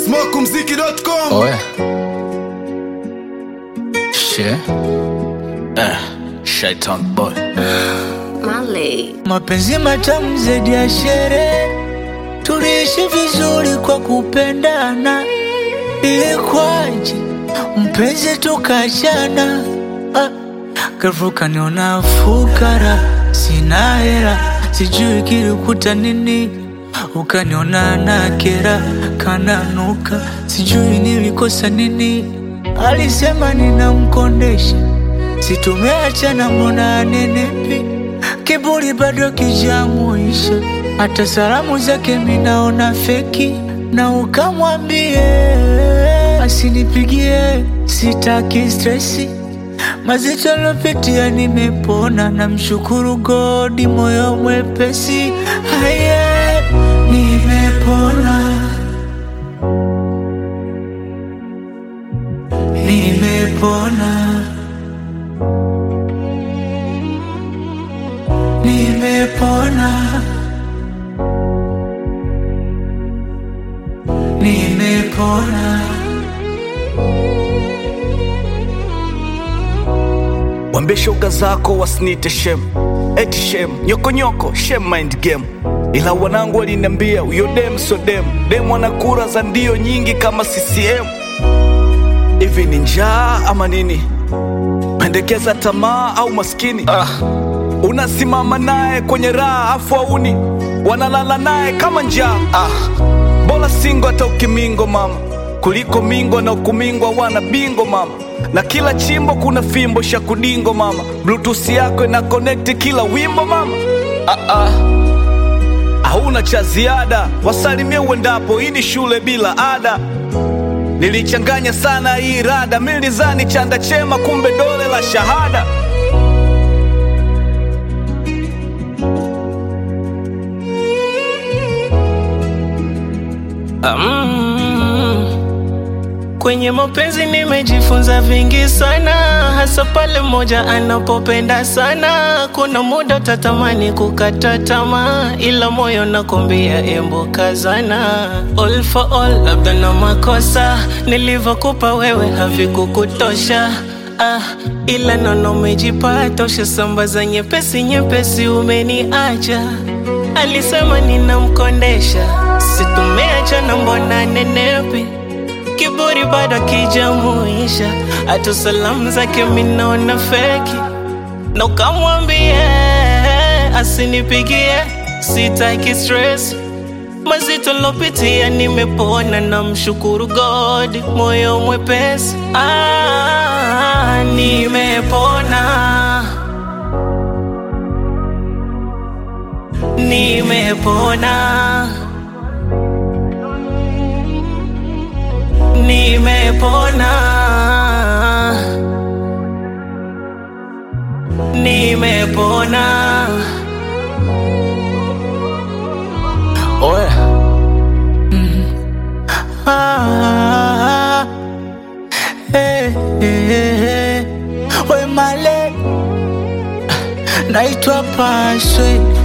smokumziki.com Oya. She. Eh, Shaitan boy. Marley. Mapenzi matamu zaidi ya sherehe, tuliishi vizuri kwa kupendana. Ilikuwaje mpenzi tukachana? Ah, ghafla kaniona fukara, sina hela, sijui kilikuta nini. Ukaniona na kera, kananuka, sijui nilikosa nini. Alisema ninamkondesha, situmeachana, mbona anenepi kiburi bado kijamuisha, hata salamu zake minaona feki, na ukamwambie asinipigie, sitaki stresi mazito lopitia, nimepona, namshukuru godi, moyo mwepesi, haye nimepona, nimepona. Nimepona, nimepona. Wambie shoga zako wasinite shem, eti shem, nyokonyoko shem mind game. Ila wanangu waliniambia huyo dem sio dem, dem ana kura za ndio nyingi kama CCM. Hivi ni njaa ama nini? Pendekeza tamaa au maskini? Ah, unasimama naye kwenye raha afu auni wanalala naye kama njaa. Ah, bora singo hata ukimingo mama, kuliko mingo na ukumingwa wana bingo mama, na kila chimbo kuna fimbo shakudingo mama, bluetooth yako ina connect kila wimbo mama. Ah, ah. Hauna cha ziada, wasalimie uendapo, hii ni shule bila ada. Nilichanganya sana hii rada, mimi nilizani chanda chema, kumbe dole la shahada. Kwenye mapenzi nimejifunza vingi sana, hasa pale mmoja anapopenda sana. Kuna muda utatamani kukata tamaa, ila moyo nakwambia embo kazana. All for all, labda na makosa nilivyokupa wewe havikukutosha. Ah, ila nono umejipata, ushasambaza nyepesi nyepesi, umeniacha. Alisema ninamkondesha, situmeachana, mbona nenepi kiburi bado kijamuisha, hata salamu zake minaona feki, na ukamwambie asinipigie, sitaki stress mazito lopitia, nimepona na mshukuru God, moyo mwepesi ah, nimepona nimepona nimepona nimepona Oya. Ah, eh, eh, eh. We male naitwa Paswe